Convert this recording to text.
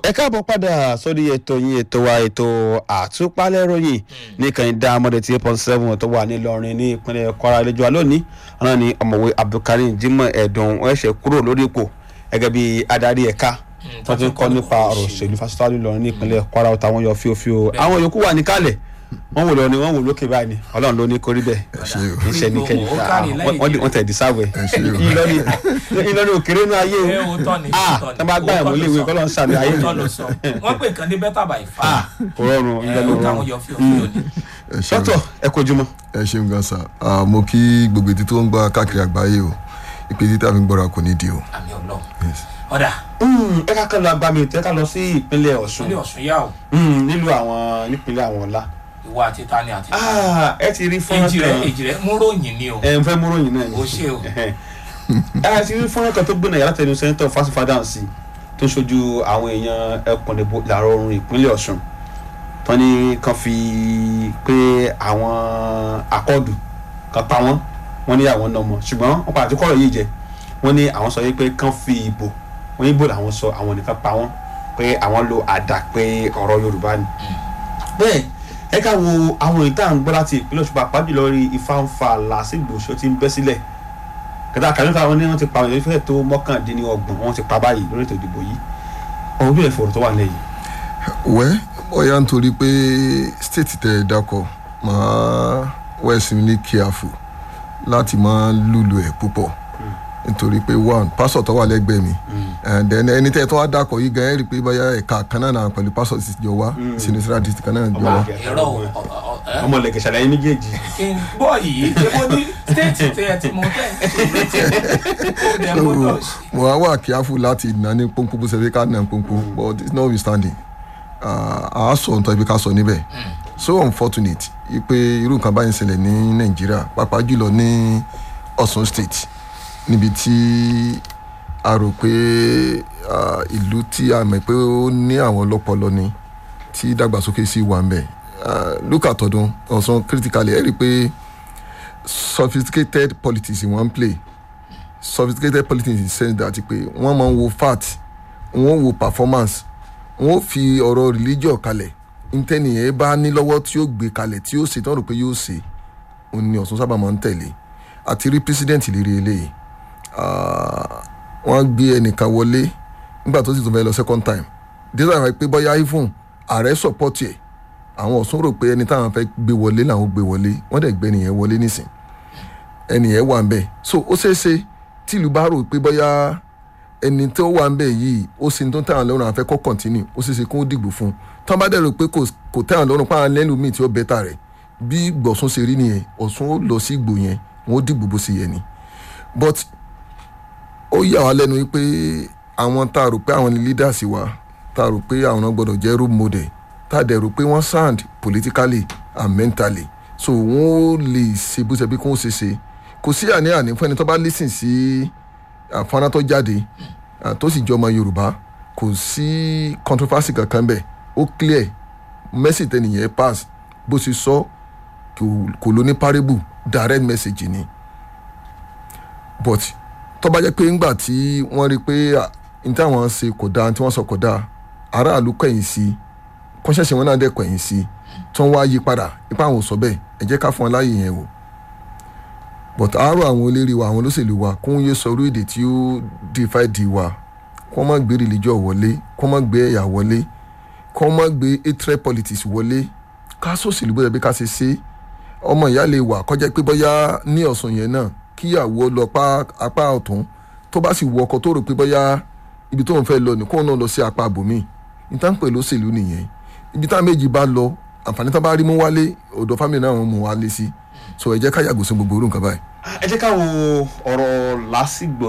ẹ káàbọ̀ padà sórí ètò yín ètò wa ètò àtúpalẹ̀ ròyìn nìkan ìdá amọ̀dé tí eight point seven tó wà nílọrin ní ìpínlẹ̀ kwara lẹ́jọ́ lónìí ọ̀nà ni ọ̀mọ̀wé abdulkareem jimoh ẹ̀dùn ẹ̀ṣẹ̀ kúrò lórí ipò gẹ́gẹ́ bí adarí ẹ̀ka tó ti ń kọ́ nípa ọ̀rọ̀ òṣèlú fásitì nílọrin ní ìpínlẹ̀ kwara ọ̀tá wọn yọ fíofío àwọn yòókù wà níkàlẹ̀ wọ́n wò lọ ni wọ́n wò lókè báyìí ni ọlọ́run ló ní kórí bẹ́ẹ̀ iṣẹ́ ní kẹ́yìn Ó kárí lẹ́yìn wọ́n wọ́n tẹ̀ dísáwẹ̀ ìlọrin ìlọrin òkèrè inú ayé ẹ o o tọ́ ni ah o tọ́ ni. tá a bá gbá ẹ̀mú léwu kọ́lọ́ ń sàmì ayé mi Òótọ́ ló sọ wọ́n pè kàn ní better by far ah kò rọrùn ẹ ìlọrin ó táwọn rọrùn yọ fíofíò ni. ẹ ṣeun sọ́tọ̀ ẹ kojúmọ́ ẹ ṣeun gan sa Ah, mo kí gbogbo etí tó ń gbọ́ káàkiri àgbáyé o ìpè títà fi ń gbọ́ra kò ní di o. àmì ọlọ́run ọ̀dà ẹ ká kán lọ agbami ètò ẹ ká lọ sí ìpínlẹ̀ ọ̀ṣun ilé ọ̀sùn yá o Mm, nílùú àwọn nípínlẹ̀ àwọn ọ̀la ìwà àti tani àti tani. Ah, ẹ ti rí fọ́nrán èjì rẹ kan èjì rẹ mú ròyìn ni o ẹ ń fẹ́ mú ròyìn náà ni o ṣe o ẹ ti rí fọ́nrán kan tó gbóná yàrá tẹnu sẹ́ńtọ̀ fásifádáǹsì tó ń ṣojú àwọn èèyàn ẹkùn ìdìbò ìlàrọ̀ oòrùn ìpínlẹ̀ ọ̀ṣun tán ní kan fi pé àwọn akọ́dù kan pa wọ́n wọ́n ní àwọn náà mọ̀ ṣùgbọ́n wọ́n padà tí kọ́rọ̀ yìí jẹ wọ́n ní àwọn sọ yìí pé kán fi ìbò wọ́n ní ìbò làwọn sọ àwọn nìkan pa wọ́n pé àwọn lo àdá pé ọ̀rọ̀ yorùbá ni. bẹ́ẹ̀ ẹ ká wo àwọn èyí tá à ń gbọ́ láti ìpínlẹ̀ ọ̀ṣun pàápàá jùlọ rí ìfáǹfà làásìgbò ṣó ti ń bẹ́ sílẹ̀ kẹta kàlífà wọn ní wọn ti pa àwọn ìfẹ́ tó mọ́kàndínlọ́gbọ̀n wọn ti pa báyìí lórí ètò ìdìbò yìí ọ̀rọ̀ bí ẹ̀fọ́ tó wà lẹ́yìn. wẹ́ bóyá nítorí pé state tẹ̀ ẹ́ dákọ̀ máa wẹ́ẹ̀sì ní kíáfù láti máa lùlù ẹ̀ púpọ̀ nítorí pé one pásọ̀ tó wà lẹ́gbẹ̀ẹ́ mi and then ẹni tẹ́ ẹ tó wá dákọ̀ yìí gan ẹ rí i pé bóyá ẹ̀ka kan náà náà pẹ̀lú pásọ̀ ti jọ wá sinusra district kan náà jọ wá. irọ́ o ọ- ọ- ẹ ọmọ lẹ̀kẹ̀ ṣàlàyé méjèèjì. kí n bọ́ yìí ṣé mo ní stéètì tẹ ẹ ti mọ tẹ́ ẹ ó dẹ̀ mú tó ṣe. mo wá wà kíáfù láti nà ní pọ́npọ́n bó ṣe fi ká nà pọ́npọ́n but it's not withstanding a sọ nǹkan ibi ká sọ níbẹ̀ so unfortunate pé irú nǹkan báyìí ń ṣẹlẹ̀ ní nàìjíríà pàápàá jùlọ ní ọ̀ṣun state níbi tí a rò pé ah, ìlú tí a mọ̀ pé ó ní àwọn ọlọ́pọlọ ni tí ìdàgbàsókè sì wà ń bẹ̀ look at ọdún ọ̀ṣun critically ẹ̀ rí i pé sophisticated politics wọ́n ń play sophisticated politics in the sense that pé wọ́n máa ń wo fact wọ́n wo performance wọ́n fi ọ̀rọ̀ religion kalẹ̀ ntẹ́nìyẹn bá ní lọ́wọ́ tí ó gbé kalẹ̀ tí ó ṣe tí wọ́n rò pé yóò ṣe òun ni ọ̀sán sábà máa ń tẹ̀lé àti rí president lérí eléyìí Ah, wọ́n gbé ẹnìkan wọlé nígbà tó sì tún fẹ́ lọ second time díẹ̀ àwọn pé bóyá even ààrẹ support ẹ̀ àwọn ọ̀sán rò pé ẹni táwọn fẹ́ gbé wọlé làwọn gbé wọlé wọ́n dẹ̀ gbé ẹnìyẹn wọlé nísìn ẹnìyẹn wà ń bẹ̀ so ó ṣeé ṣe tí ìlú bá rò pé bóyá ẹni tó wà ń bẹ̀ yìí ó sì ń tó tẹ̀wọ̀n lọ́rùn àfẹ́ kọ́ continue ó ṣeé ṣe kó dìgbò fún un tán bá dẹ̀ rò pé kò- kò tẹ̀wọ̀n lọ́rùn pàrọ̀ lẹ́nu míì tí ó bẹ́tà rẹ̀ bí gbọ̀sùn ṣe rí nìyẹn ọ̀sùn ó lọ sí ìgbò yẹn wọ́n ó dìgbò bó ṣe yẹ ni but ó yà wá lẹ́nu wípé àwọn tá a rò pé àwọn ni leaders wa tá a rò pé àwọn náà gbọ́dọ̀ jẹ́ role model tá a dẹ̀ rò pé wọ́n sound politically and mentally so wọ́n ó lè ṣe bó ṣe bí kò ń ṣe ṣe kò sí àní-àní fún ẹni tó bá listen sí àfọ́nrán tó jáde ah, tó sì jọ ọmọ yorùbá kò sí controversy kankan bẹ́ẹ̀ ó clear message tẹnìyẹn pass bó ṣe sọ kò- kò ló ní parable direct message ni but tó bá jẹ́ pé ńgbà tí wọ́n rí i pé ah, n tí àwọn ṣe kò dáa n tí wọ́n sọ kò dáa aráàlú kẹ̀yìn sí i kọ́ṣẹ́ṣẹ́ wọn náà dẹ̀ kẹ̀yìn sí i tí wọ́n wá yí padà ipá àwọn ò sọ bẹ́ẹ̀ ẹ jẹ́ ká fún wọn láàyè yẹn wò but àárọ̀ àwọn eléré wa àwọn olóṣèlú wa kó ń yé sọ orí èdè tí ó divide wa kó má gbé religion wọlé kó má gbé ẹ̀yà wọlé kó má gbé hatred politics wọlé ká sòṣèlú bóyá bí ká ṣe ṣe ọmọ ìyá lè wà kọjá pé bóyá ní ọ̀sán yẹn náà kíyàwó lọ pa apá ọ̀tún tó bá sì wọ ọkọ tó rò pé bóyá ibi tó ń fẹ́ lọ nìkóun náà lọ sí apá àbòmí níta ń pè lóṣèlú nìyẹn ibi tá méjì bá lọ àǹfààní tá bá rí mú wálé ọ̀dọ̀ fámìlì náà wọ́n mú wálé sí so ẹ jẹ́ ká yàgò sí gbogbo orú nǹkan báyìí. ẹ jẹ́ ká wo ọ̀rọ̀ làásìgbò